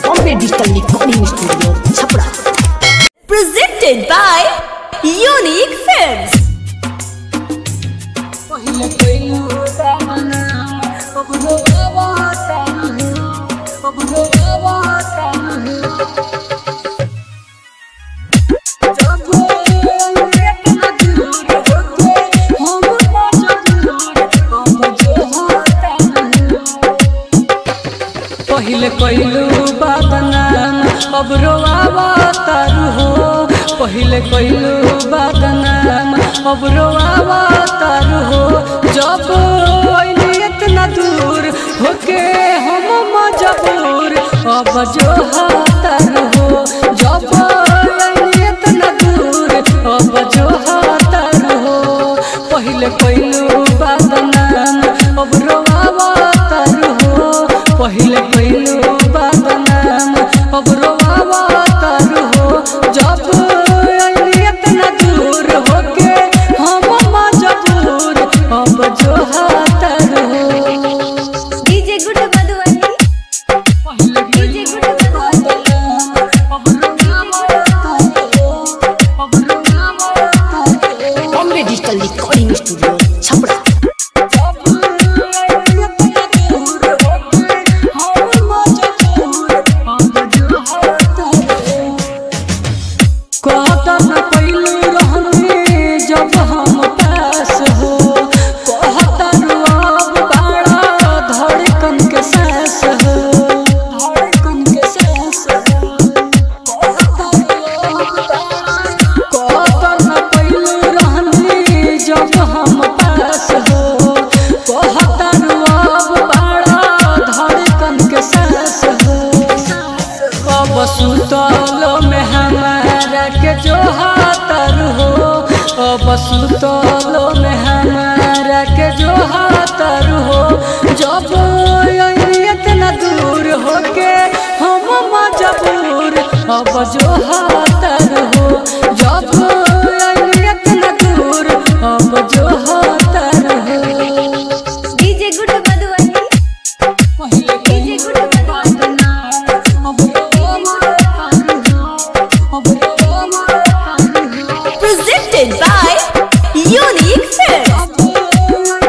Bombay Digital Recording Studio, Chapra. presented by Unique Films. पहिले कइलू बदनाम अब रोआवा तारू हो पहिले कइलू बदनाम अब रोआवा तारू हो जब अइली इतना दूर होके हम मजबूर अब जो तारू हो जब अइली इतना दूर अब जो तारू हो पहिले कइलू बदनाम अब रोआवा तारू हो पहिले कइलू बदनाम अब रोआवा तारू हो जब अइली इतना दूर होके हम मजबूर अब जो तारू हो DJ Good Madhuvani. पहिले DJ Good Madhuvani. अब रोआवा तारू हो अब रोआवा तारू हो Bombay Digital Recording Studio, Chapra. कहतन पहलू रहनी जब हम पास हो कहतन अब बड़ा धड़कन के सांस हो धड़कन के सांस हो कहतन पहलू रहनी जब हम पास हो कहतन अब बड़ा धड़कन के सांस हो अब सुतल में हमारा के जो हाथर हो अब सुतल में हमारा के जो हाथर हो जब अइली इतना दूर होके हम मजबूर अब जो हाथर हो जब अइली इतना दूर अब जो हाथर हो DJ Good Madhuvani. पहिले DJ Good Madhuvani. Presented by Unique Films.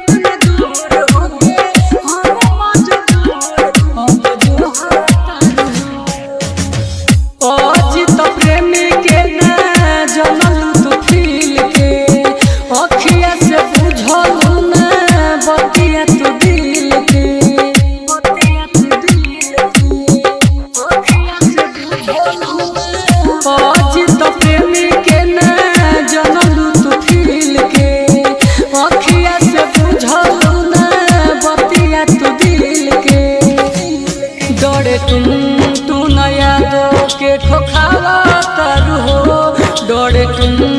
Ajit प्रेमी के ना जनल तू फील के अखिया से बुझल ना बतिया तू दिल के बतिया तू दिल के अखिया से बुझल अजित प्रेमी के ना जनल तू फील के अखिया से बुझल ना बतिया तू दिल के डरे तुम तू नया दो के खोखावा तारू हो डरे तुम